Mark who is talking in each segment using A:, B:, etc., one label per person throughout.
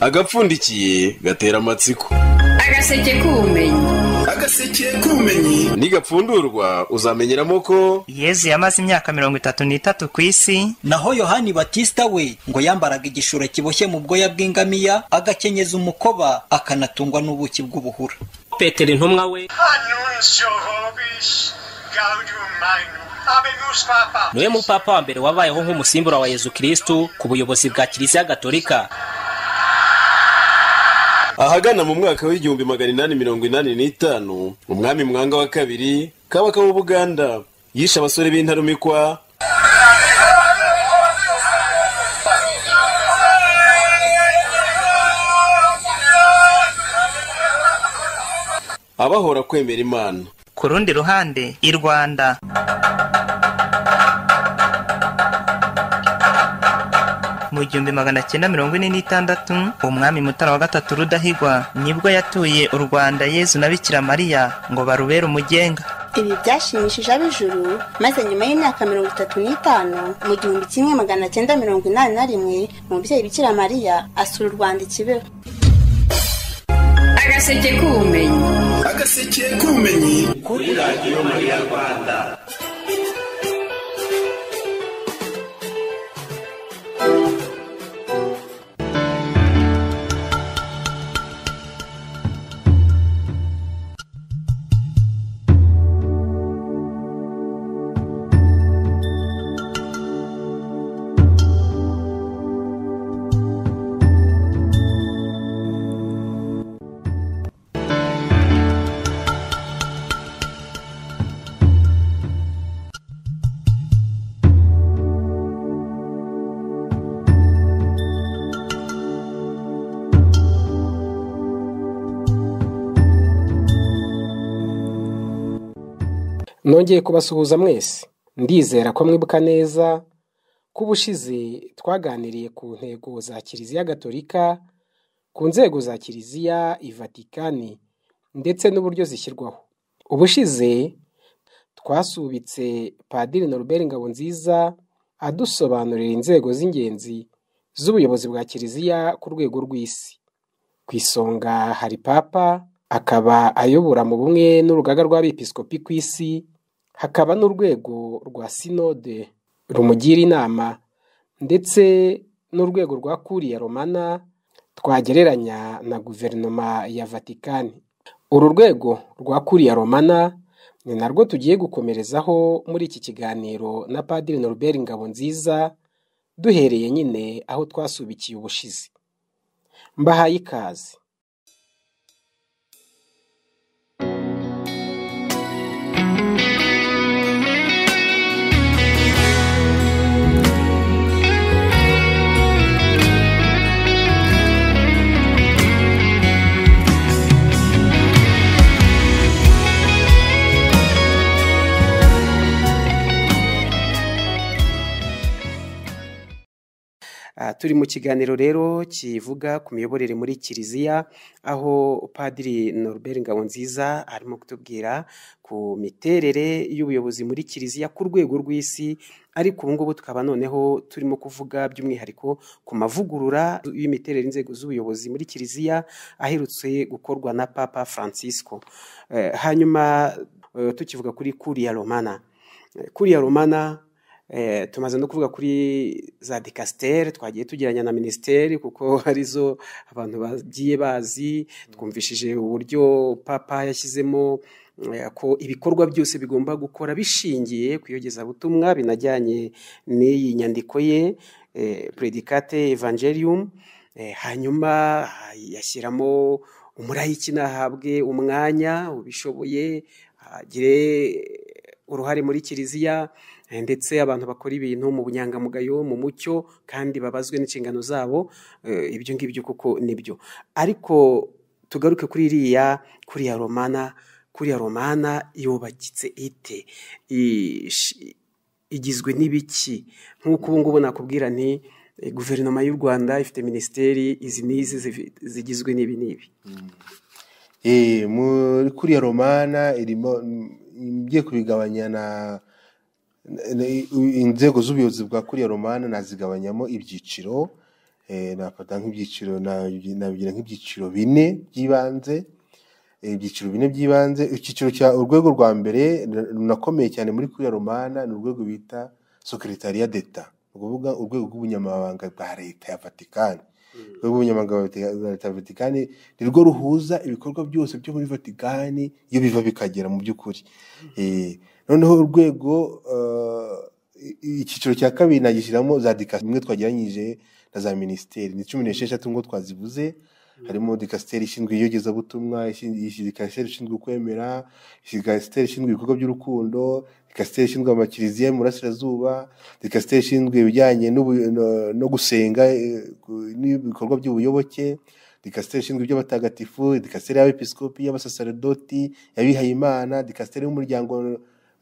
A: agapfundikiye gatera amatsiko
B: agaseke k'ubumenyi
A: agaseke k'ubumenyi nigapfundurwa uzamenyeramo ko
C: yezu yamaze imyaka mirongo itatu n'itatu ku isi
D: naho yohani batisita we ngo yambaraga igishura kiboshye mu bwoya bw'ingamiya agakenyeza umukoba akanatungwa n'ubuki bw'ubuhura
E: petero intumwa we niwe mupapa wa mbere wabayeho nk'umusimbura wa yezu kirisitu ku buyobozi bwa kiliziya gatolika
A: ahagana mu mwaka w'igihumbi magana inani mirongo inani n'itanu umwami mwanga wa kabiri kabaka w'ubuganda yishe abasore b'intarumikwa abahora kwemera imana
C: ku rundi ruhande i rwanda mu gihumbi magana cyenda mirongo ine n'itandatu umwami mutara wa gatatu rudahigwa nibwo yatuye u rwanda yezu na bikira mariya ngo barubere umugenga
F: ibi byashimishije ab'ijuru maze nyuma y'imyaka mirongo itatu n'itanu mu gihumbi kimwe magana cyenda mirongo inani na rimwe umubyeyi bikira mariya asura u rwanda ikibeho
B: agaseke k'ubumenyi
A: agaseke k'ubumenyi
G: kuri radiyo mariya rwanda
H: nongeye kubasuhuza mwese ndizera ko mwibuka neza ko ubushize twaganiriye ku ntego za kiliziya gatolika ku nzego za kiliziya ivatikani ndetse n'uburyo zishyirwaho ubushize twasubitse padiri Norbert Ngabonziza adusobanurira inzego z'ingenzi z'ubuyobozi bwa kiliziya ku rwego rw'isi ku isonga hari papa akaba ayobora mu bumwe n'urugaga rw'abepiskopi ku isi hakaba n'urwego rwa sinode rumugira inama ndetse n'urwego rwa kuriya romana twagereranya na guverinoma ya vatikani uru rwego rwa kuriya romana ni narwo tugiye gukomerezaho muri iki kiganiro na padiri Norbert Ngabonziza duhereye nyine aho twasubikiye ubushizi mbahaye ikaze turi mu kiganiro rero kivuga ku miyoborere muri kiliziya aho padiri Norbert Ngabonziza arimo kutubwira ku miterere y'ubuyobozi muri kiliziya ku rwego rw'isi ariko ubu ngubu tukaba noneho turimo kuvuga by'umwihariko ku mavugurura y'imiterere inzego z'ubuyobozi muri kiliziya aherutse gukorwa na papa Francisco hanyuma tukivuga kuri kuriya romana kuriya romana tumaze no kuvuga kuri za dikasiteri twagiye tugeranya na minisiteri kuko arizo abantu bagiye bazi twumvishije uburyo papa yashyizemo ko ibikorwa byose bigomba gukora bishingiye ku iyogezabutumwa binajyanye n'iyi nyandiko ye predicate evangelium hanyuma yashyiramo umurayiki nahabwe umwanya ubishoboye agire uruhare muri kiliziya ndetse abantu bakora ibintu mu bunyangamugayo mu mucyo kandi babazwe n'inshingano zabo ibyo ngibyo kuko nibyo ariko tugaruke kuri iriya kuriya romana kuriya romana yubakitse ite igizwe n'ibiki nk'uko ubu ngubu nakubwira nti guverinoma y'u rwanda ifite minisiteri izi n'izi zigizwe n'ibi n'ibi
I: muri kuriya romana irimo ngiye kubigabanya na inzego z'ubuyobozi bwa kuriya romana nazigabanyamo ibyiciro eh, nafata nk'ibyiciro nabi- nabigira nk'ibyiciro bine by'ibanze eh, ibyiciro bine by'ibanze icyiciro cya urwego rwa mbere ru- runakomeye cyane muri kuriya romana ni urwego bita sekeretariya d'eta ni ukuvuga urwego rw'ubunyamabanga bwa leta ya vatikani urwego rw'ubunyamabanga bwa leta ya vatikani ni rwo ruhuza ibikorwa byose byo muri vatikani iyo biva bikagera mu by'ukuri Eh, noneho urwego eh, i- i- icyiciro cya kabiri nagishyiramo za dikasiteri imwe twageranyije na za minisiteri ni cumi n'esheshatu ngo twazivuze harimo dikasiteri ishinzwe iyogezabutumwa ishi- ishi- dikasiteri ishinzwe kwemera dikasiteri ishinzwe ibikorwa by'urukundo dikasiteri ishinzwe amakiriziya mu burasirazuba dikasiteri ishinzwe ibijyanye n'ubu- no- no gusenga eh, ku- n'ibikorwa by'ubuyoboke dikasiteri ishinzwe iby'abatagatifu dikasiteri y'abepiskopi y'abasaserdoti y'abihayimana dikasiteri y'umuryango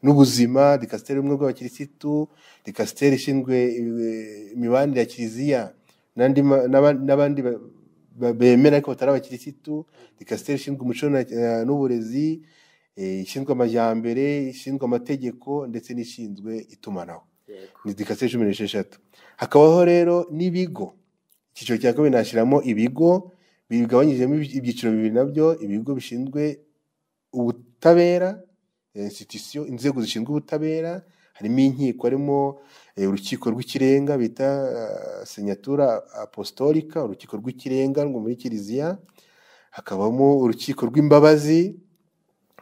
I: n'ubuzima dikasiteri y'ubumwe bw'abakirisitu dikasiteri ishinzwe eh, imibanire ya kiliziya n'andi ma- n'aba- n'abandi ba- ba- bemera ariko batari abakirisitu dikasiteri ishinzwe umuco na- eh, n'uburezi eh, ishinzwe amajyambere ishinzwe amategeko ndetse n'ishinzwe itumanaho ni dikasiteri cumi n'esheshatu hakabaho rero n'ibigo icyiciro cya kabiri nashyiramo ibigo bigabanyijemo ibi- ibyiciro bibiri nabyo ibigo bishinzwe ubutabera institusiyo inzego zishinzwe ubutabera harimo inkiko harimo eh, urukiko rw'ikirenga bita eh, senyatura apostolika urukiko rw'ikirenga rwo muri kiliziya hakabamo urukiko rw'imbabazi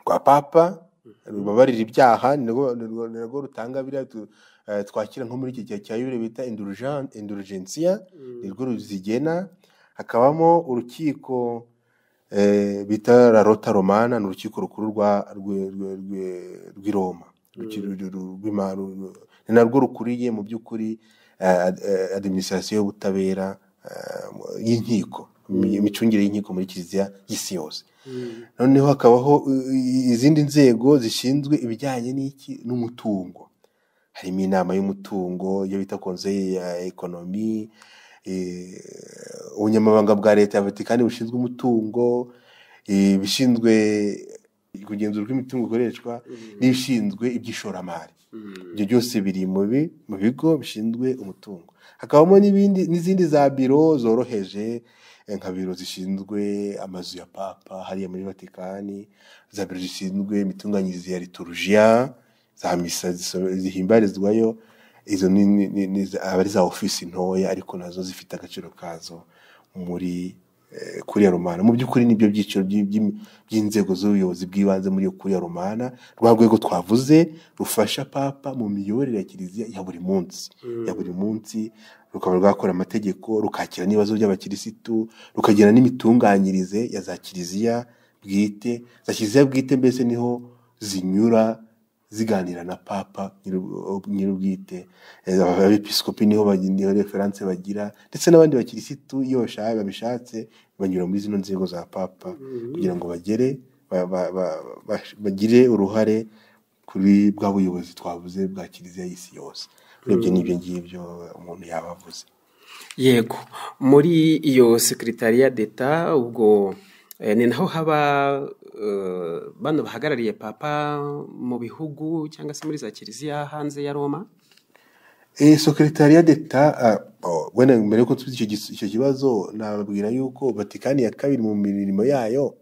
I: rwa papa rubabarira ibyaha ni narwo- ni narwo- ni narwo rutanga biriya tu- eh, twakira nko muri iki gihe cya yubile bita indulgen- indulgensiya ni rwo ruzigena hakabamo urukiko eh, bita la rota romana ni urukiko rukuru rwa rwe- rwe- rwe- rw'i roma Urukiko ru- ru- rw'ima- ru- ru- ni narwo rukuriye mu by'ukuri eh, ad- eh, adiminisitirasiyo y'ubutabera eh, mu- y'inkiko imi- imicungire y'inkiko muri kiliziya y'isi yose noneho hakabaho eh, izindi nzego zishinzwe ibijyanye n'iki n'umutungo harimo inama y'umutungo iyo bita konseye ya ekonomi eh, ubunyamabanga bwa leta ya vatikani bushinzwe umutungo eh, ibishinzwe kugenzura uko imitungo ikoreshwa n'ibishinzwe iby'ishoramari ibyo byose biri mu bi- mu bigo bishinzwe umutungo hakabamo n'ibindi n'izindi za biro zoroheje eh, nka biro zishinzwe amazu ya papa hariya muri vatikani za biro zishinzwe imitunganyirize ya liturujiya za misa ziso- zihimbarizwayo izo ni- ni- ni- ni za- aba ari za ofisi ntoya ariko nazo zifite agaciro kazo muri eh, kuriya romana mu by'ukuri nibyo byiciro by'i- by'i- by'inzego z'ubuyobozi bw'ibanze muri iyo kuriya romana rwa rwego twavuze rufasha papa mu miyoborere ya kiliziya ya buri munsi ya buri munsi rukaba rwakora amategeko rukakira n'ibibazo by'abakirisitu rukagira n'imitunganyirize ya za kiliziya bwite za kiliziya bwite mbese niho zinyura ziganira na papa nyir'ub- nyir'ubwite Eh, abepiskopi niho bagi- niho referanse bagira ndetse n'abandi bakirisitu iyo bashaka babishatse banyura muri zino nzego za papa kugira ngo bagere ba- ba- ba- ba- bagire uruhare kuri bwa buyobozi twavuze bwa kiliziya y'isi yose urebye n'ibyo ngibyo umuntu yaba avuze
H: yego muri iyo sekiritariya d'eta ubwo eh, ni naho haba eh, bano bahagarariye papa mu bihugu cyangwa se muri za kiliziya hanze ya roma
I: Eh, Secretariat d'Etat, ah, oh, wenda mbere yuko tuzi icyo gis- icyo kibazo nababwira yuko Vatikani ya kabiri mu mirimo yayo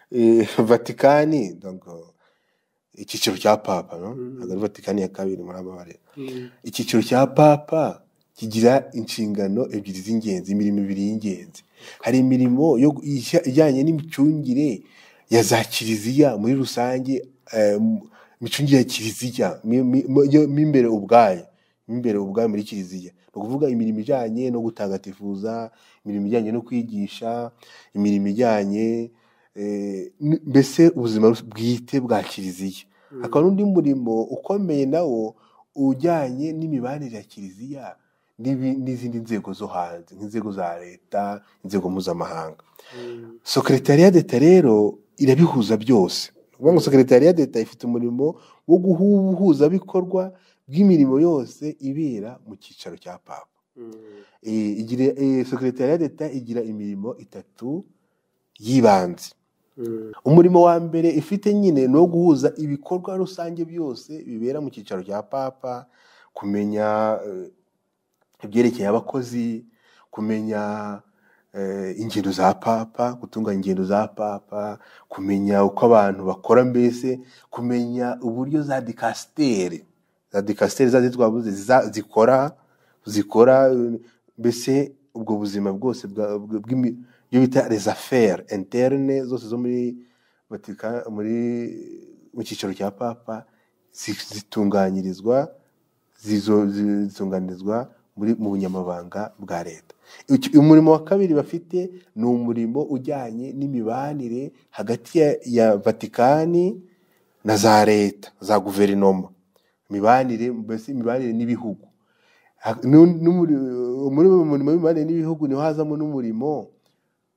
I: eh, Vatikani donc eh, icyiciro cya Papa no ntabwo ari Vatikani ya kabiri muri aba barera icyiciro cya Papa kigira inshingano ebyiri z'ingenzi imirimo ibiri y'ingenzi hari imirimo yo gu- ijya- ijyanye n'imicungire ya za kiliziya muri rusange eh, m- imicungire ya kiliziya mi- mi- mo- yo- mo imbere ubwayo mo imbere ubwayo muri kiliziya ni ukuvuga imirimo ijyanye no gutagatifuza imirimo ijyanye no kwigisha imirimo ijyanye eh, n- mbese ubuzima rus- bwite bwa kiliziya hakaba n'undi murimo ukomeye nawo ujyanye n'imibanire ya kiliziya n'ibi- n'izindi nzego zo hanze nk'inzego za leta inzego mpuzamahanga Secretariat d'Etat rero irabihuza byose. Ni ukuvuga ngo Secretariat d'Etat ifite umurimo wo guhuza bikorwa bw'imirimo yose ibera mu cyicaro cya Papa. Eh, igira eh, Secretariat d'Etat igira imirimo itatu y'ibanze. Umurimo wa mbere ifite nyine ni uwo guhuza ibikorwa rusange byose bibera mu cyicaro cya Papa, kumenya eh, ibyerekeye abakozi kumenya eh, ingendo za papa gutunganya ingendo za papa kumenya uko abantu bakora mbese kumenya uburyo za dikasiteri za dikasiteri zazi twavuze ziza- zikora zikora eh, mbese ubwo buzima bwose bwa- bw- bw'imi- ibyo bita rezaferi interne zose zo muri Vatika- muri mu cyiciro cya papa zi- zitunganyirizwa zizo- zi- zitunganirizwa muri mu bunyamabanga bwa leta Icyo- umurimo wa kabiri bafite ni umurimo ujyanye n'imibanire hagati ya, ya vatikani na za leta za guverinoma imibanire mbese imibanire n'ibihugu Ha- nu- n'umuri- muri uwo murimo w'imibanire n'ibihugu niho hazamo n'umurimo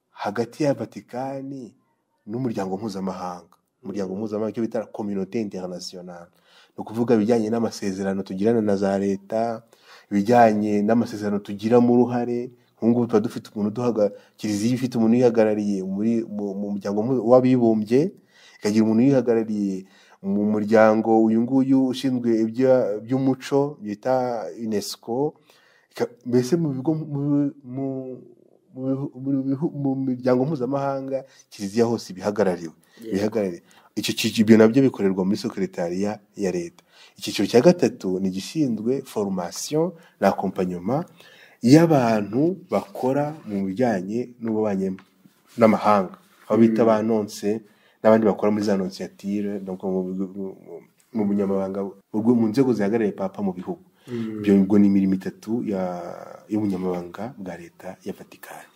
I: hagati ya vatikani n'umuryango mpuzamahanga umuryango mpuzamahanga icyo bita kominote interinasiyonari ni ukuvuga ibijyanye n'amasezerano tugirana na za leta ibijyanye n'amasezerano tugiramo uruhare nk'ubu ngubu tuba dufite umuntu uduhaga kiliziya ifite umuntu uyihagarariye muri mu- mu muryango mpu- w'abibumbye ikagira umuntu uyihagarariye mu muryango uyu nguyu ushinzwe ibya- iby'umuco bita unesco Ika- mbese mu bigo mu- mu- mu- mu bihu- mu miryango mpuzamahanga kiliziya hose ibihagarariwe bihagarare icyo cyiciro ibyo nabyo bikorerwa muri sekretariya ya leta icyiciro cya gatatu ni igishinzwe formation na accompagnement y'abantu bakora mu bijyanye n'ububanyi n'amahanga aho bita ba nonse n'abandi bakora muri za nonsiyatire nabwo mu bigo- mu- mu- mu bunyamabanga ubwo- mu nzego zihagarariye papa mu bihugu ibyo ngo ni imirimo itatu ya- y'ubunyamabanga bwa leta ya vatikani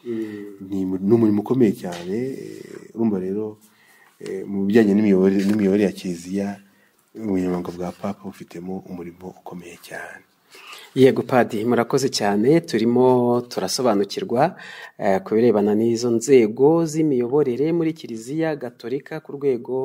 I: ni mu- ni umurimo ukomeye cyane eh, urumva rero eh, mu bijyanye n'imiyoborere n'imiyoborere ya kiliziya ubunyamabanga bwa papa bufitemo umurimo ukomeye cyane
H: yego padi murakoze cyane turimo turasobanukirwa eh, ku birebana n'izo nzego z'imiyoborere muri kiliziya gatolika ku rwego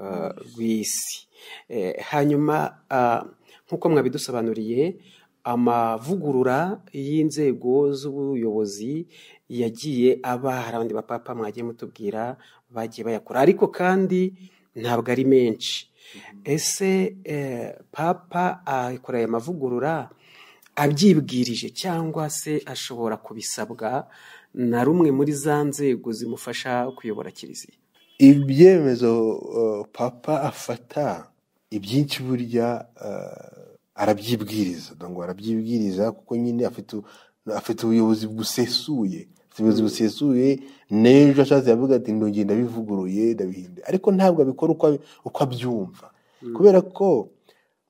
H: eh, rw'isi Eh, hanyuma ah, nk'uko mwabidusobanuriye amavugurura y'inzego z'ubuyobozi yagiye aba hari abandi bapapa mwagiye mutubwira bagiye bayakora ariko kandi ntabwo ari menshi ese eh, papa akora aya mavugurura abyibwirije cyangwa se ashobora kubisabwa na rumwe muri za nzego zimufasha kuyobora kiliziya
I: ibyemezo eh, papa afata ibyinshi burya eh, arabyibwiriza donc ngo arabyibwiriza kuko nyine afite u- afite ubuyobozi busesuye afite ubuyobozi busesuye n'ejo ashatse yavuga ati ndongeye ndabivuguruye ndabihinduye ariko ntabwo abikora uko abi- uko abyumva kubera ko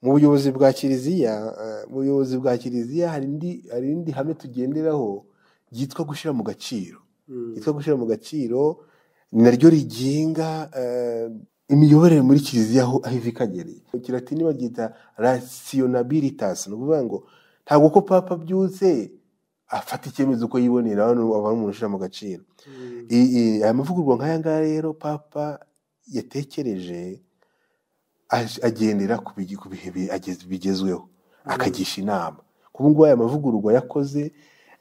I: mu buyobozi bwa kiliziya eh, mu buyobozi bwa kiliziya hari indi hari indi hame tugenderaho ryitwa gushyira mu gaciro ryitwa gushyira mu gaciro ni naryo rigenga eh, imiyoborere muri kiliziya aho aho iva ikagereye mu kilatini babyita rationabilitas ni ukuvuga ngo ntabwo ko papa abyutse afata icyemezo uko yibonera hano aba ari umuntu ushyira mu gaciro I- i- aya mavugurwa nk'aya ngaya rero papa yatekereje aj- agendera ku bigi- ku bihe bi- agez- bigezweho akagisha inama kuba ngubu aya mavugururwa yakoze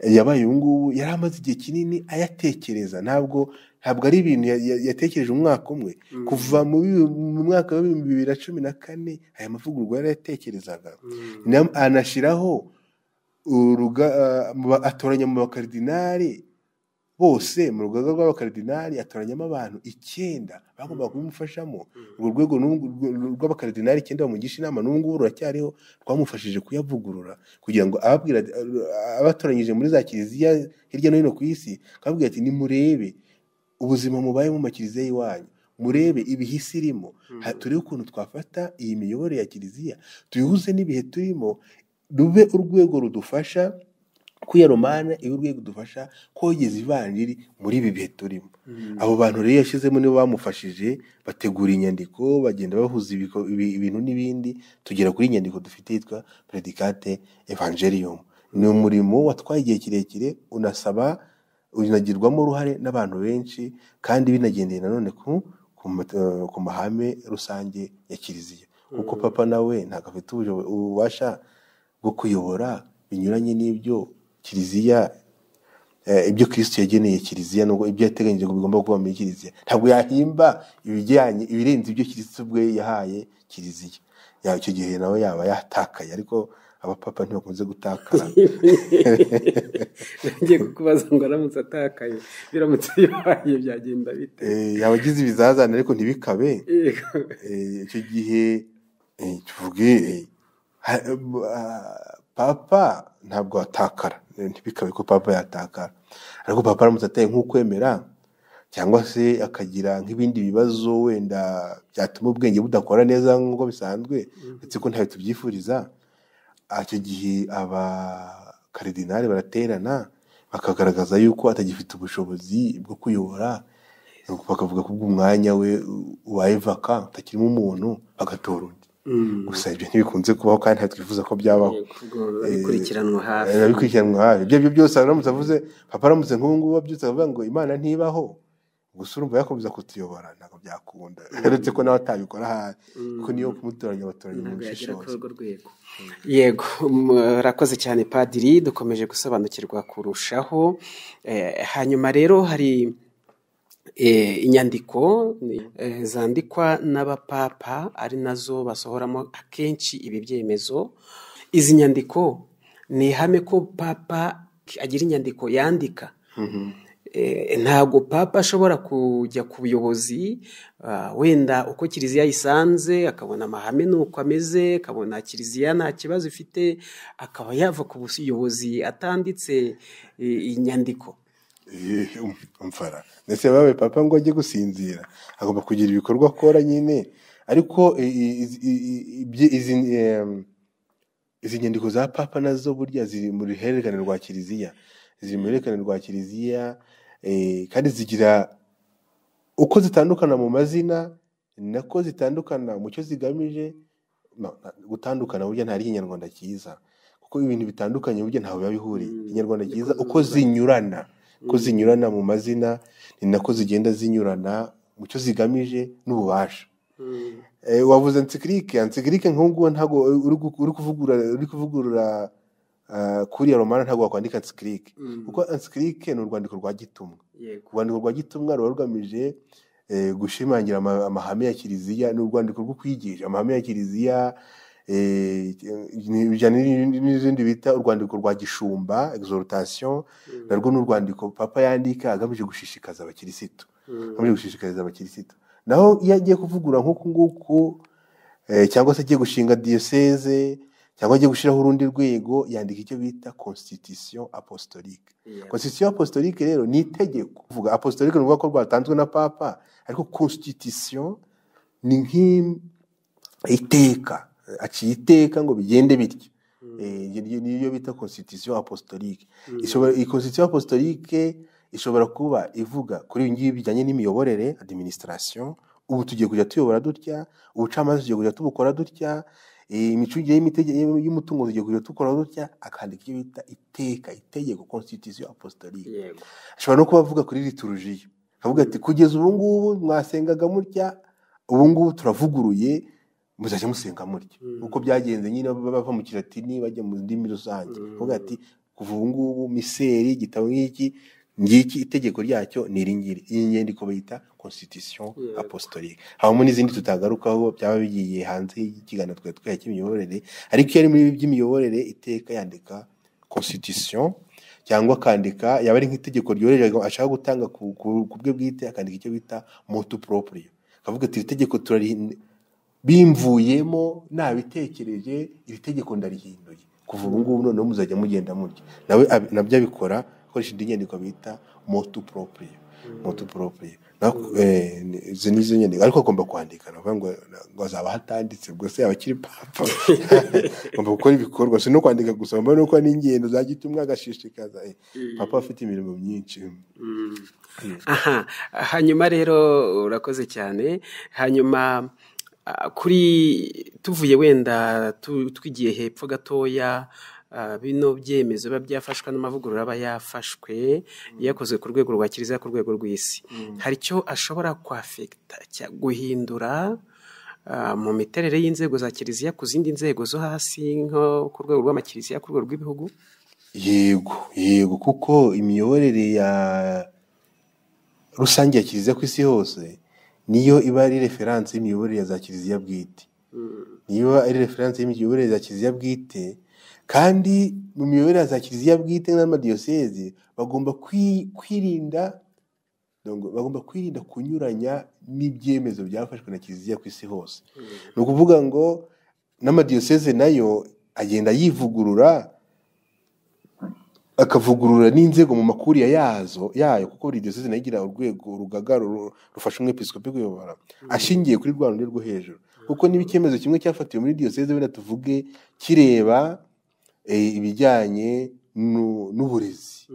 I: eh, yabaye ubu ngubu yari amaze igihe kinini ayatekereza ntabwo ntabwo ari ibintu ya- ya- yatekereje umwaka umwe kuva mu bi- mu mwaka w'ibihumbi bibiri na cumi na kane aya mavugururwa yarayatekerezaga Na- anashyiraho uruga ah, mu ba- atoranya mu bakaridinari bose mu rugaga rw'abakaridinari atoranyamo abantu icyenda bagombaga kubimufashamo urwo rwego n'ubu- rw- rw'abakaridinari icyenda bamugisha inama n'ubu ngubu ruracyariho rwamufashije kuyavugurura kugira ngo ababwira ati- abatoranyije muri za kiliziya hirya no hino ku isi akababwira ati nimurebe ubuzima mubayemo mu makiliziya y'iwanyu murebe ibihisi irimo Ha- turebe ukuntu twafata iyi miyoborere ya kiliziya tuyihuze n'ibihe turimo rube urwego rudufasha kwiyaromana iyo urwego dufasha kogeza ivanjiri muri ibi bihe turimo abo bantu rero yashyizemo nibo bamufashije bategura inyandiko bagenda bahuza ibiko- ibi- ibintu n'ibindi tugera kuri iyi nyandiko dufite yitwa predicate evangelium ni umurimo watwaye igihe kirekire unasaba unagirwamo uruhare n'abantu benshi kandi binagendeye nanone ku ku mat- eh, ku mahame rusange ya kiliziya kuko papa nawe ntabwo afite ubusho- ububasha bwo kuyobora binyuranye n'ibyo kiliziya eh, ibyo kristo yageneye kiliziya nubwo ibyo yateganyije ngo bigomba kuba muri kiliziya ntabwo yahimba ibijyanye ibirenze ibyo kristo ubwe yahaye kiliziya ya icyo gihe nawe yaba yatakaye ariko abapapa ntibakunze gutakara
H: ngiye kukubaza ngo aramutse atakaye biramutse bibaye byagenda bite
I: Eh, yaba agize ibizazane ariko ntibikabe
H: Yego.
I: Eh, icyo gihe eh, tuvuge eh, ha- ah, papa ntabwo atakara Eh, ntibikabe ko papa yatakara ariko papa aramutse ataye nk'ukwemera cyangwa se akagira nk'ibindi bibazo wenda byatuma ubwenge budakora neza nk'uko bisanzwe ndetse ko ntawe tubyifuriza Ah, icyo gihe abakaridinari baraterana bakagaragaza yuko atagifite ubushobozi bwo kuyobora nuko bakavuga ko ubw'umwanya we ubaye vaka utakirimo umuntu bagatora undi
H: Mm.
I: gusa ibyo ntibikunze kubaho kandi ntabwo twifuza ko byabaho
H: Ubwo babikurikiranwa hafi
I: babikurikiranwa hafi ibyo ari byo byose aramutse avuze papa aramutse nk'ubu ngubu abyutse akavuga ngo imana ntibaho gusa urumva yakomeza kutuyobora ntabwo byakunda uretse ko nawe atabikora ahari kuko niyo kumutoranya abatoranya mu
H: ntabwo yagera kuri
I: bushishozi
H: urwo rwego yego murakoze cyane padiri dukomeje gusobanukirwa kurushaho Eh, hanyuma rero hari eh, inyandiko eh, zandikwa n'abapapa ari nazo basohoramo akenshi ibi byemezo izi nyandiko ni ihame ko papa agira inyandiko yandika Eh, ntabwo papa ashobora kujya ku buyobozi ah, wenda uko kiliziya yisanze akabona amahame n'uko ameze akabona kiliziya nta kibazo ifite akaba yava ku buyobozi atanditse eh, inyandiko
I: Eh, um- umfara ndetse babaye papa ngo ajye gusinzira agomba kugira ibikorwa akora nyine ariko i- i- i- i- ibyi- izi em, izi nyandiko za papa nazo burya ziri mu ruhererekane rwa kiliziya ziri mu ruhererekane rwa kiliziya eh, kandi zigira uko zitandukana mu mazina ni nako zitandukana mu cyo zigamije No, na- gutandukana burya ntari ikinyarwanda cyiza kuko ibintu bitandukanye burya ntawe biba bihuriye
H: Mm.
I: ikinyarwanda
H: Niko
I: cyiza uko
H: zinyurana.
I: zinyurana uko
H: Mm.
I: zinyurana mu mazina ni nako zigenda zinyurana mu cyo zigamije n'ububasha Eh, wavuze encyclique encyclique nk'ubu ngubu ntabwo uri gu- uri kuvugurura uri kuvugurura ah, kuriya romana ntabwo wakwandika encyclique
H: Mm.
I: kuko encyclique ni urwandiko rwa gitumwa
H: yego
I: urwandiko rwa gitumwa ruba rugamije eh, gushimangira ama- amahame ya kiliziya ni urwandiko rwo kwigisha amahame ya kiliziya eh, ni- bijyana n'ibindi- n'izindi bita urwandiko rwa gishumba exhortation narwo ni urwandiko papa yandika agamije gushishikaza abakirisitu agamije gushishikariza abakirisitu naho iyo agiye kuvugura nk'uku nguku eh, cyangwa se agiye gushinga diyoseze cyangwa agiye gushyiraho urundi rwego yandika icyo bita constitution apostolique
H: Yego.
I: constitution apostolique rero ni itegeko kuvuga apostolique ni ukuvuga ko rwatanzwe na papa ariko constitution ni nk'iteka aciye iteka ngo bigende bityo Eh, iryo- niyo bita constitution apostolique Ishobora- iyi constitution apostolique ishobora kuba ivuga kuri ibi ngibi bijyanye n'imiyoborere administration ubu tugiye kujya tuyobora dutya ubucamanza tugiye kujya tubukora dutya eh, imicungire y'imite- y'umutungo tugiye kujya dukora dutya akandika ibyo bita iteka itegeko constitution apostolique
H: yego
I: ashobora no kuba avuga kuri liturujiya akavuga ati kugeza ubu ngubu mwasengaga mutya ubu ngubu turavuguruye muzajya musenga mutya nk'uko byagenze nyine bava mu kiratini bajya mu ndimi rusange akavuga ati kuva ubu ngubu miseri igitabo nk'iki ngiki itegeko ryacyo ni iri ngiri iyi nyandiko bayita constitution apostolique habamo n'izindi tutagarukaho byaba bigiye hanze y'ikiganiro twari twahaye cy'imiyoborere ariko iyo ari muri ibi by'imiyoborere iteka yandika constitution cyangwa akandika yaba ari nk'itegeko ryoroheje ashaka gutanga ku, ku, ku bwe bwite akandika icyo bita motu proprio akavuga ati iri tegeko turarihin- bimvuyemo nabitekereje iri tegeko ndarihinduye kuva ubu ngubu noneho muzajya mugenda mutya nawe ab- nabyo abikora akoresha indi nyandiko bita motu proprio motu proprio Na- eh, ni- izo ni zo nyandiko ariko agomba kwandika navuga ngo ngo azaba hatanditse ubwo se yaba akiri papa agomba gukora ibikorwa si no kwandika gusa agomba no gukora n'ingendo za gitumwa agashishikaza Eh, papa afite imirimo myinshi
H: aha hanyuma rero urakoze cyane hanyuma ah, kuri tuvuye wenda tu- twigiye hepfo gatoya ah, bino byemezo biba byafashwe n'amavugurura aba yafashwe yakozwe ku rwego rwa kiliziya ku rwego rw'isi hari icyo ashobora kwafekita cya- guhindura ah, mu miterere y'inzego za kiliziya ku zindi nzego zo hasi nko ku rwego rw'amakiliziya ku rwego rw'ibihugu
I: yego yego kuko imiyoborere ya rusange ya kiliziya ku isi hose niyo iba ari referanse y'imiyoborere ya za kiliziya bwite niba ari referanse y'imiyoborere ya kiliziya bwite kandi mu miyoborere ya za kiliziya bwite n'amadiyoseze bagomba kwi- kwirinda donc bagomba kwirinda kunyuranya n'ibyemezo byafashwe na kiliziya ku isi hose ni ukuvuga ngo n'amadiyoseze nayo agenda yivugurura akavugurura n'inzego mu makuriya yazo yayo kuko buri diyoseze nayo igira urwego urugaga ru- rufasha umwepiskopi kuyobora ashingiye kuri rwa rundi rwo hejuru kuko niba icyemezo kimwe cyafatiwe muri diyoseze wenda tuvuge kireba eh, ibijyanye nu- n'uburezi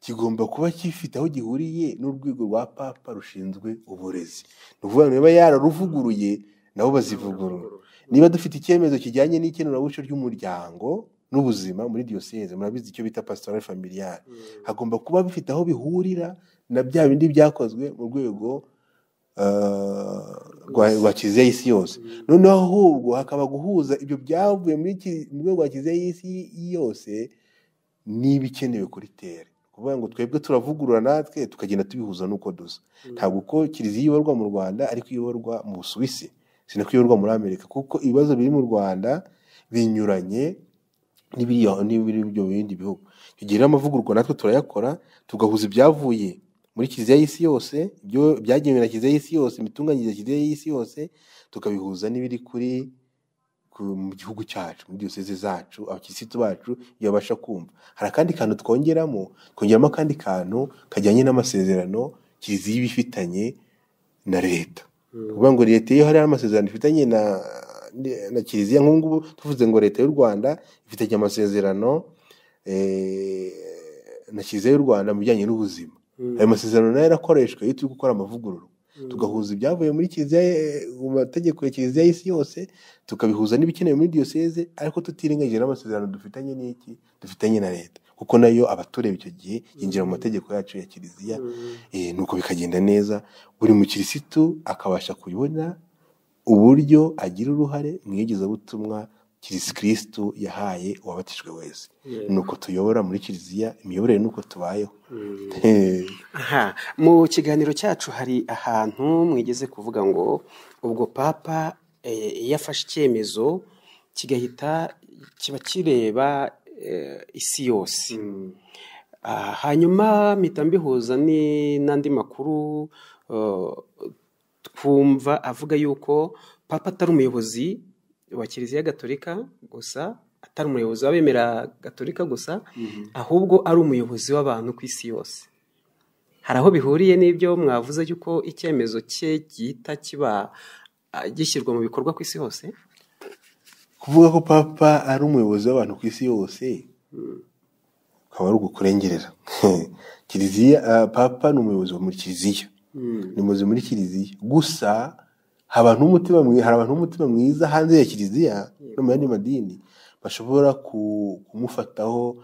I: kigomba kuba gifite aho gihuriye n'urwego rwa papa rushinzwe uburezi ni ukuvuga ngo niba yararuvuguruye nabo bazivugurura niba dufite icyemezo kijyanye n'ikenurabuco ry'umuryango n'ubuzima muri diyoseze murabizi icyo bita pastoral familiale hagomba kuba bifite aho bihurira na bya bindi byakozwe mu rwego eh, rwa rwa kiliziya y'isi yose noneho ahubwo hakaba guhuza ibyo byavuye muri ki- mu rwego rwa kiliziya y'isi yose n'ibikenewe kuri tere kuvuga ngo twebwe turavugurura natwe tukagenda tubihuza n'uko dusa ntabwo uko kiliziya iyoborwa mu rwanda ariko iyoborwa mu busuwisi sinako iyoborwa muri amerika kuko ibibazo biri mu rwanda binyuranye n'ibiri- n'ibiri byo mu bindi bihugu tugira amavugururwa natwe turayakora tugahuza ibyavuye muri kiliziya y'isi yose ibyo byagenewe na kiliziya y'isi yose imitunganyirize ya kiliziya y'isi yose tukabihuza n'ibiri kuri ku- mu gihugu cyacu muri diyoseze zacu abakirisitu bacu iyo babasha kumva hari akandi kantu twongeramo twongeramo akandi kantu kajyanye n'amasezerano kiliziya iba ifitanye na leta kuvuga ngo leta iyo hari amasezerano ifitanye na na kiliziya nk'ubu ngubu tuvuze ngo leta y'u rwanda ifitanye amasezerano eh, na kiliziya y'u rwanda mu bijyanye n'ubuzima ayo masezerano nayo yarakoreshwa iyo turi gukora amavugurura tugahuza ibyavuye muri kiliziya eh, mu mategeko ya kiliziya y'isi yose tukabihuza n'ibikenewe muri diyoseze ariko tutirengagije n'amasezerano dufitanye n'iki dufitanye na leta kuko nayo abatureba icyo gihe yinjira mu mategeko yacu ya kiliziya eh, nuko bikagenda neza buri mukirisitu akabasha kubona uburyo agira uruhare mu igezabutumwa kirisi kirisitu yahaye uwabatijwe wese nuko tuyobora muri kiliziya imiyoborere nuko tubayeho Eh.
H: aha mu kiganiro cyacu hari ahantu mwigeze kuvuga ngo ubwo papa eh, iyo afashe icyemezo kigahita kiba kireba eh, isi yose Ah, hanyuma mpita mbihuza ni- n'andi makuru eh, twumva avuga yuko papa atari umuyobozi wa kiliziya gatolika gusa atari umuyobozi w'abemera gatolika gusa ahubwo ari umuyobozi w'abantu ku isi yose hari aho bihuriye n'ibyo mwavuze yuko icyemezo cye gihita kiba ah, gishyirwa mu bikorwa ku isi hose
I: kuvuga ko papa ari umuyobozi w'abantu ku isi yose ukaba ari ugukurengerera kiliziya ah, papa ni umuyobozi wa muri kiliziya ni umuyobozi muri kiliziya gusa hari abantu b'umutima mwi- hari abantu b'umutima mwiza hanze ya kiliziya no mu yandi madini bashobora ku- kumufataho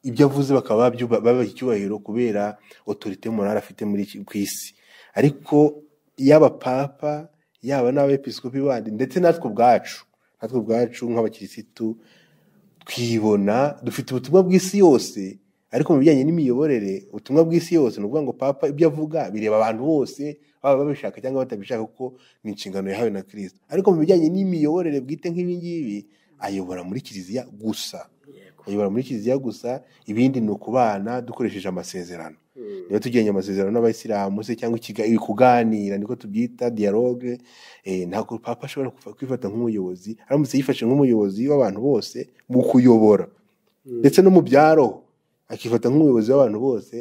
I: ibyo avuze bakaba babyuba- babaha icyubahiro kubera otorite morale afite muri iki- ku isi ariko yaba papa yaba n'abepiskopi bandi ndetse natwe ubwacu natwe ubwacu nk'abakirisitu twibona dufite ubutumwa bw'isi yose ariko mu bijyanye n'imiyoborere ubutumwa bw'isi yose ni ukuvuga ngo papa ibyo avuga bireba abantu bose baba babishaka cyangwa batabishaka kuko ni inshingano yahawe na kirisito ariko mu bijyanye n'imiyoborere bwite nk'ibi ngibi ayobora muri kiliziya gusa ayobora muri kiliziya gusa ibindi ni ukubana dukoresheje amasezerano niba tugiranye amasezerano n'abayisilamu se cyangwa ikiga- kuganira niko tubyita dialogue eh, ntabwo papa ashobora kufa- kwifata nk'umuyobozi aramutse yifashe nk'umuyobozi w'abantu bose mu kuyobora ndetse no mu byaro akifata nk'umuyobozi w'abantu bose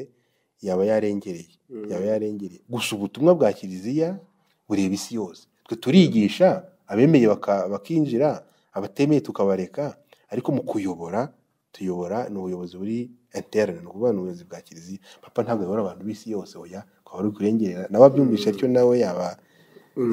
I: yaba yarengereye yaba yarengereye gusa ubutumwa bwa kiliziya bureba isi yose twe turigisha abemeye baka- bakinjira abatemeye tukabareka ariko mu kuyobora tuyobora ni ubuyobozi buri interane ni ukuvuga ni ubuyobozi bwa kiliziya papa ntabwo ayobora abantu b'isi yose oya akaba ari kurengerera nawe abyumvisha atyo nawe yaba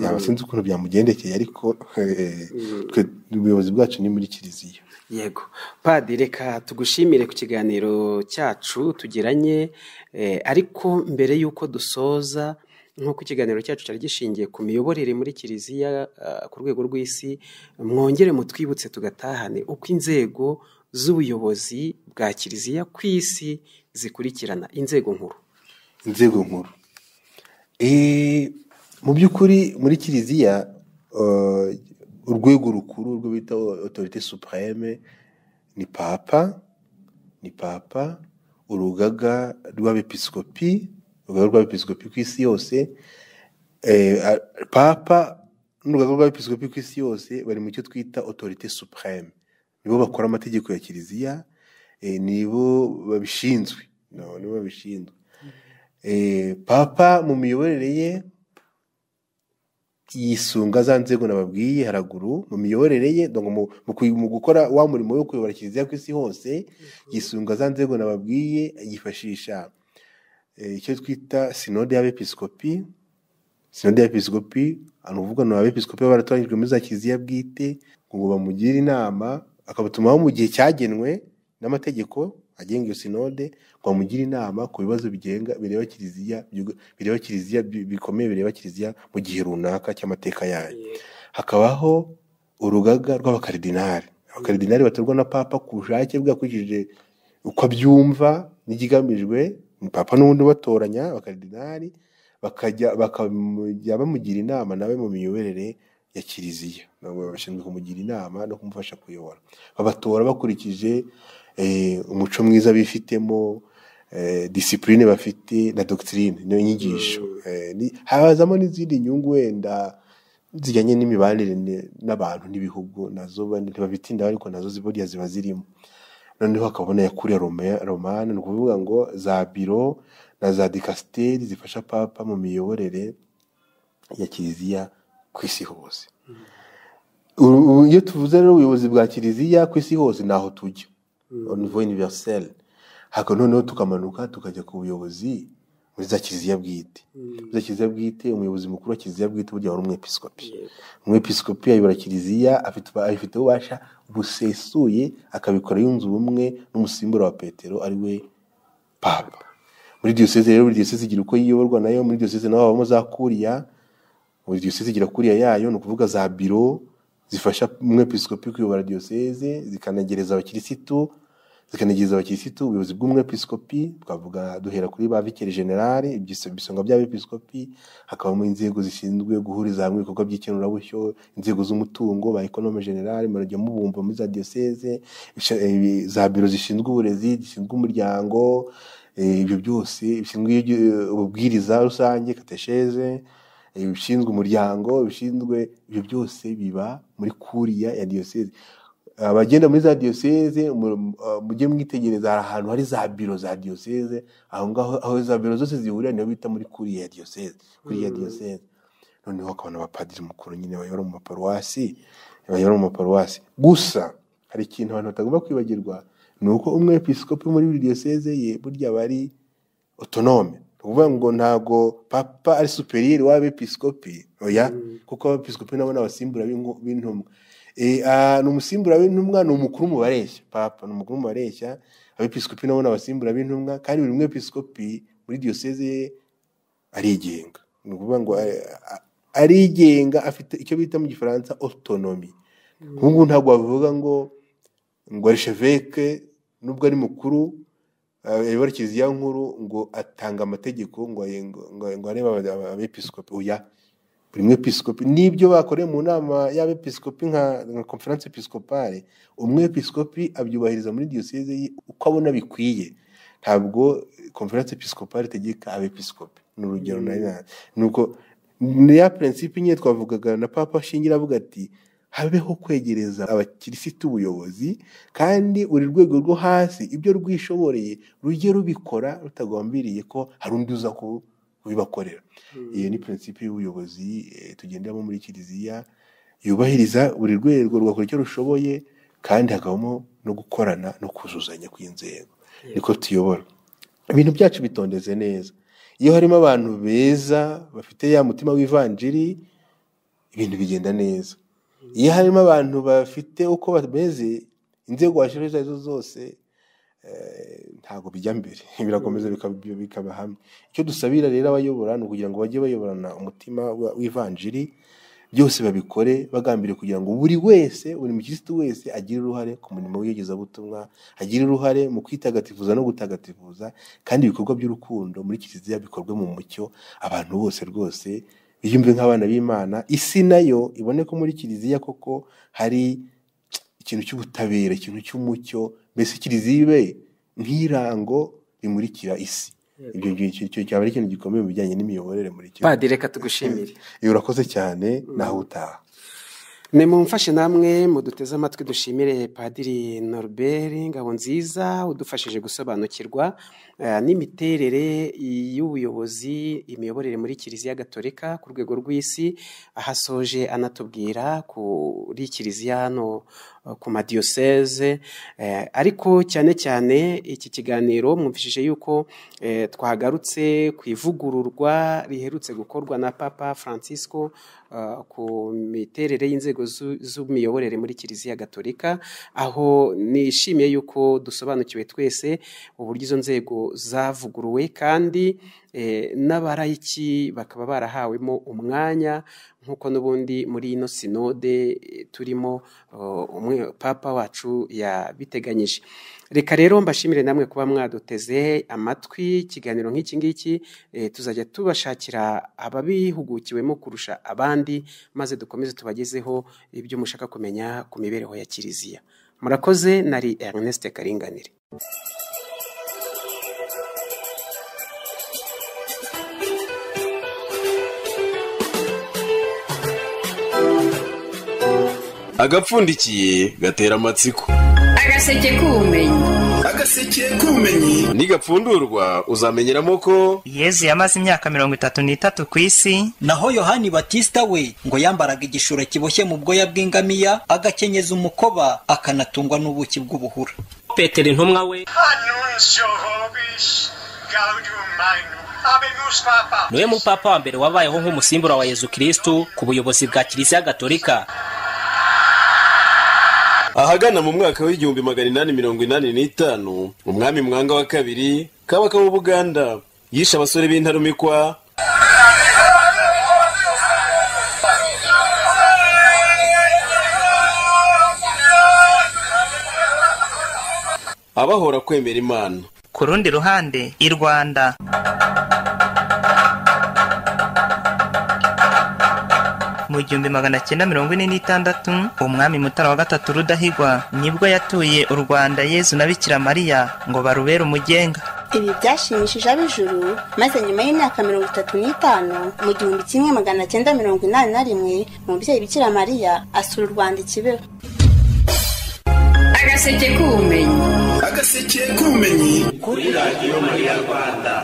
I: yaba sinzi ukuntu byamugendekeye ariko eh, twe ubuyobozi bwacu ni muri kiliziya
H: yego padi reka tugushimire ku kiganiro cyacu tugiranye eh, ariko mbere y'uko dusoza nk'uko ikiganiro cyacu cyari gishingiye ku miyoborere muri kiliziya ah, ku rwego rw'isi mwongere mutwibutse tugatahane uko inzego z'ubuyobozi bwa kiliziya ku isi zikurikirana inzego nkuru
I: inzego nkuru Eh, mu by'ukuri muri kiliziya eh, urwego rukuru urwo bita otorite supreme ni papa ni papa urugaga rw'abepisikopi urugaga rw'abepisikopi ku isi yose eh, a- papa n'urugaga rw'abepisikopi ku isi yose bari mu cyo twita otorite supreme nibo bakora amategeko ya kiliziya eh, nibo babishinzwe no, nibo babishinzwe Eh, papa mu miyoborere ye yisunga za nzego nababwiye haraguru mu miyoborere ye donc mu, mu, kuyi- mu gukora wa murimo wo kuyobora kiliziya ku isi hose yisunga za nzego nababwiye yifashisha eh, icyo twita sinode y'abepiskopi sinode y'abepiskopi ni ukuvuga ni abepiskopi baba baratoranyijwe muri za kiliziya bwite ngo bamugire inama akabatumaho mu gihe cyagenwe n'amategeko agenga iyo sinode ngo bamugire inama ku bibazo bigenga bireba kiliziya byuga- bireba kiliziya bi- bikomeye bireba kiliziya mu gihe runaka cy'amateka yayo hakabaho urugaga rw'abakaridinari abakaridinari batorwa na papa ku bushake bwe akurikije uko abyumva n'ikigamijwe ni papa n'ubundi batoranya abakaridinari bakajya bakajya bamugira inama nawe mu miyoborere ya kiliziya nabo bashinzwe kumugira inama no kumufasha kuyobora babatora bakurikije eh, umuco mwiza bifitemo eh, disipurine bafite na dogitirine niyo nyigisho Eh, ni- hazamo n'izindi nyungu wenda zijyanye n'imibanire ne- n'abantu n'ibihugu nazo bane- ntibabitindaho ariko nazo ziburiya ziba zirimo noneho hakabona yakuriye Roma- romani ni ukuvuga ngo za biro na za dikasiteri zifasha papa mu miyoborere ya kiliziya ku isi hose Uru- uru- iyo tuvuze rero ubuyobozi bwa kiliziya ku isi hose ni aho tujya au niveau universel haka noneho tukamanuka tukajya ku buyobozi muri za kiliziya bwite muri za kiliziya bwite umuyobozi mukuru wa kiliziya bwite burya wari umwepiskopi umwepiskopi ayobora kiliziya afite ubu- abifiteho ububasha busesuye akabikora yunze ubumwe n'umusimbura wa petero ari we papa muri diyoseze rero buri diyoseze igira uko yiyoborwa nayo muri diyoseze naho habamo za kuriya buri diyoseze igira kuriya yayo ni ukuvuga za biro zifasha umwepiskopi kuyobora diyoseze zikanagereza abakirisitu zikanagereza abakirisitu ubuyobozi bw'umwepiskopi twavuga duhera kuri ba vikeri generali ibyiso- ibisonga by'abepiskopi hakabamo inzego zishinzwe guhuriza hamwe ibikorwa by'ikenurabushyo inzego z'umutungo ba ekonome generali murajya mubumva muri za diyoseze isha- eh, za biro zishinzwe uburezi zishinzwe umuryango eh, ibyo byose bishinzwe iyo- ububwiriza rusange katesheze eh, ibishinzwe umuryango ibishinzwe ibyo byose biba muri kuriya ya diyoseze abagenda muri za diyoseze mu- uh, mujye mwitegereza hari ahantu hari za biro za diyoseze aho ngaho aho za biro zose zihurira niho bita muri kuriya ya diyoseze kuriya ya diyoseze noneho hakabona abapadiri mukuru nyine bayobora mu maparuwasi bayobora mu maparuwasi gusa hari ikintu abantu batagomba kwibagirwa ni uko umwepiskopi muri buri diyoseze ye burya bari otonome ni ukuvuga ngo ntabwo papa ari superiyeri w'abepiskopi oya kuko abepiskopi nabo ni abasimbura b'inko- b'intumwa Eh, ah, ni umusimbura w'intumwa ni umukuru mu bareshya papa ni umukuru mu bareshya abepiskopi nabo ni abasimbura b'intumwa kandi buri mwepiskopi muri diyoseze ye arigenga ni ukuvuga ngo eh, a- arigenga afite icyo bita mu gifaransa otonomi nk'ubu ngubu ntabwo wavuga ngo ngo arisheveke nubwo ari mukuru ayobora kiliziya nkuru ngo atanga amategeko ngo aye- ngo- ngo- ngo arebe aba- aba- abepiskopi oya buri mwepiskopi n'ibyo bakoreye mu nama y'abepiskopi nka nka conference episcopale umwepiskopi abyubahiriza muri diyoseze ye uko abona bikwiye ntabwo conference episcopale itegeka abepiskopi ni urugero nari na- nuko ni ya prinsipe nyine twavugaga na papa ashingira avuga ati habeho kwegereza abakirisitu ubuyobozi kandi buri rwego rwo hasi ibyo rwishoboreye rujye rubikora rutagambiriye ko hari undi uza ku- kubibakorera iyo ni prinsipe y'ubuyobozi eh, tugenderamo muri kiliziya yubahiriza buri rwego rwakora icyo rushoboye kandi hakabamo no gukorana no kuzuzanya kw'inzego niko tuyobora ibintu byacu bitondetse neza iyo harimo abantu beza bafite ya mutima w'ivanjiri ibintu bigenda neza iyo harimo abantu bafite uko bameze inzego washyiraho izo ari zo zose eh, ntabwo bijya mbere birakomeza bikaba bikaba hamwe icyo dusabira rero abayobora ni ukugira ngo bajye bayoborana umutima wa- w'ivanjiri byose babikore bagambiriye kugira ngo buri wese buri mukirisitu wese agire uruhare ku murimo w'iyogezabutumwa agire uruhare mu kwitagatifuza no gutagatifuza kandi ibikorwa by'urukundo muri kiliziya bikorwe mu mucyo abantu bose rwose biyumve nk'abana b'imana isi nayo ibone ko muri kiliziya koko hari ikintu cy'ubutabera ikintu cy'umucyo mbese kiliziya ibe nk'irango rimurikira isi ibyo ngibyo icyo cyaba ari ikintu gikomeye mu bijyanye n'imiyoborere muri kiliziya
H: padiri reka tugushimire
I: iyo urakoze cyane naho utaha
H: nimumfashe namwe muduteze amatwi dushimire padiri Norbert Ngabonziza udufashije gusobanukirwa eh, n'imiterere y'ubuyobozi imiyoborere muri kiliziya gatolika ku rwego rw'isi ahasoje anatubwira kuri kiliziya hano eh, ku madiyoseze eh, ariko cyane cyane iki kiganiro mwumvishije yuko eh, twagarutse ku ivugururwa riherutse gukorwa na papa francisco eh, ku miterere y'inzego zu- z'imiyoborere muri kiliziya gatolika aho nishimiye yuko dusobanukiwe twese uburyo izo nzego zavuguruwe kandi eh, n'abarayiki bakaba barahawemo umwanya nk'uko n'ubundi muri ino sinode eh, turimo eh, umwe papa wacu yabiteganyije reka rero mbashimire namwe kuba mwaduteze amatwi ikiganiro nk'iki ngiki eh, tuzajya tubashakira ababihugukiwemo kurusha abandi maze dukomeze tubagezeho ibyo mushaka kumenya ku mibereho ya kiliziya murakoze nari Ernest Karinganire
A: agapfundikiye gatera amatsiko
B: agaseke k'ubumenyi
G: agaseke k'ubumenyi
A: nigapfundurwa uzamenyeramo ko
C: yezu yamaze imyaka mirongo itatu n'itatu ku isi
D: naho yohani batista we ngo yambaraga igishura kiboshye mu bwoya bw'ingamiya agakenyeza umukoba akanatungwa n'ubuki bw'ubuhura
E: petero intumwa we
G: an uns Jehovah's gaudium magnum habemus papa
E: niwe mupapa wa mbere wabayeho nk'umusimbura wa yezu kirisitu ku buyobozi bwa kiliziya gatolika
A: ahagana mu mwaka w'igihumbi magana inani mirongo inani n'itanu umwami mwanga wa kabiri kabaka w'u buganda yishe abasore b'intarumikwa abahora kwemera imana
C: ku rundi ruhande i rwanda mu gihumbi magana cyenda mirongo ine n'itandatu umwami mutara wa gatatu rudahigwa nibwo yatuye u rwanda yezu na bikira mariya ngo barubere umugenga
F: ibi byashimishije ab'ijuru maze nyuma y'imyaka mirongo itatu n'itanu mu gihumbi kimwe magana cyenda mirongo inani na rimwe umubyeyi bikira mariya asura u rwanda i kibeho
B: agaseke k'ubumenyi
G: agaseke k'ubumenyi kuri radiyo mariya rwanda